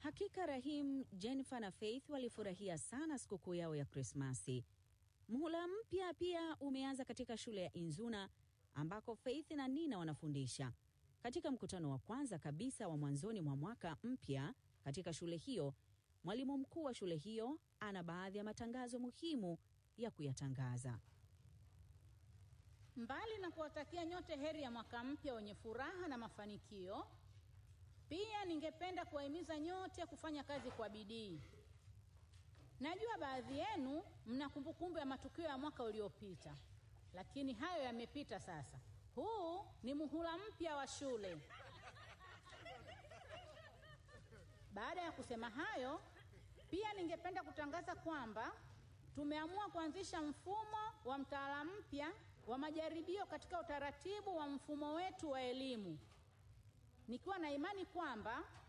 Hakika Rahim, Jennifer na Faith walifurahia sana sikukuu yao ya Krismasi. Mhula mpya pia umeanza katika shule ya Inzuna ambako Faith na Nina wanafundisha. Katika mkutano wa kwanza kabisa wa mwanzoni mwa mwaka mpya katika shule hiyo, mwalimu mkuu wa shule hiyo ana baadhi ya matangazo muhimu ya kuyatangaza. Mbali na kuwatakia nyote heri ya mwaka mpya wenye furaha na mafanikio, pia ningependa kuwahimiza nyote kufanya kazi kwa bidii. Najua baadhi yenu mna kumbukumbu ya matukio ya mwaka uliopita, lakini hayo yamepita sasa. Huu ni muhula mpya wa shule. Baada ya kusema hayo, pia ningependa kutangaza kwamba tumeamua kuanzisha mfumo wa mtaala mpya wa majaribio katika utaratibu wa mfumo wetu wa elimu, nikiwa na imani kwamba